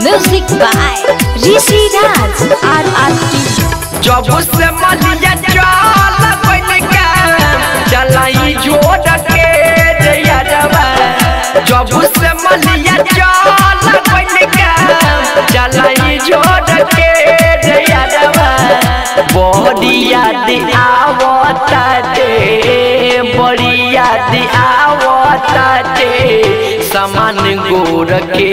Music by Rishi Raj RRT. जब से मलिया चल बन के चलाई जोड़ के दैया जवा जब से मलिया चल बन के चलाई जोड़ के दैया जवा बड़ी याद आवता दे बड़ी याद आवता दे समान गोर के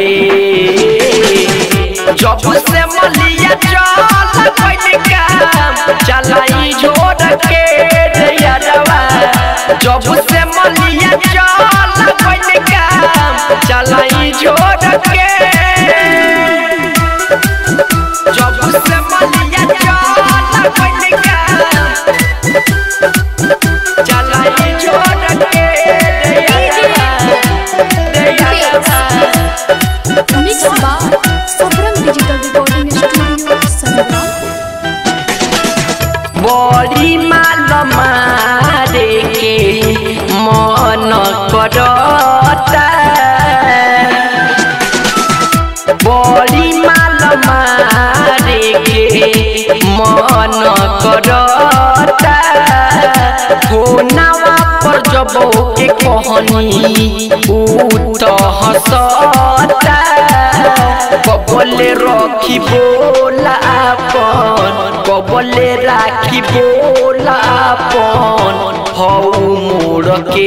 जब से मलिया चल बन के चलाई जोड़ के दैया जवा जब से मलिया चल बन के चलाई जोड़ के जब से मलिया चल बन के चलाई जोड़ के दैया जवा दैया जवा Mix by Sabram Digital Recording Studio, Sangram. बड़ी माल मारे के मन करता बड़ी माल मारे के मन करता फोनवा पर जब के कहनी ऊ तो हंसता कबले रखी बोला अपन कबले राखी बोला अपन हऊ मोड़ के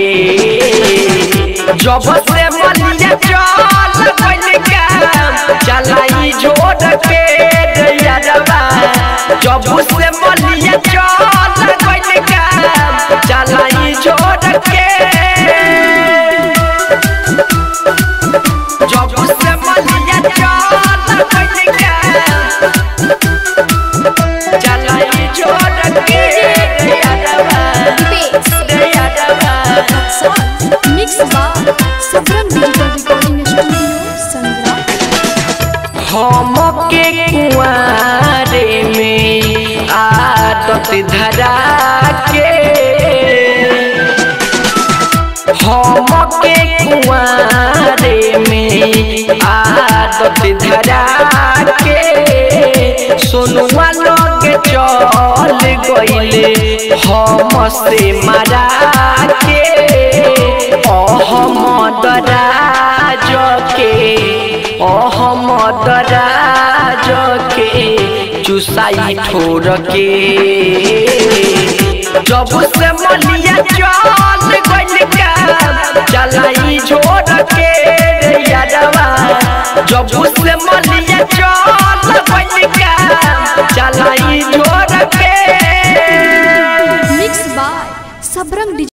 जब से मलिया चल बन के चलाई जोड़ के दैया जवा जब से मलिया चल बन के चलाई जोड़ के जब से मलिया चल बन के चलाई जोड़ के दैया जवा दैया जवा Mix by Sabram Digital Recording Studio, Sangram. हम के कुआरे में आदत धरा के हम के कुआरे में आदत धरा के सोनुआ लोग चल गईले हम से मारा के अहमद राज के अहमद राज के चुसाई ठोर के जब से मलिया चल गइल का चलाई छोड़ के दैया जवा जब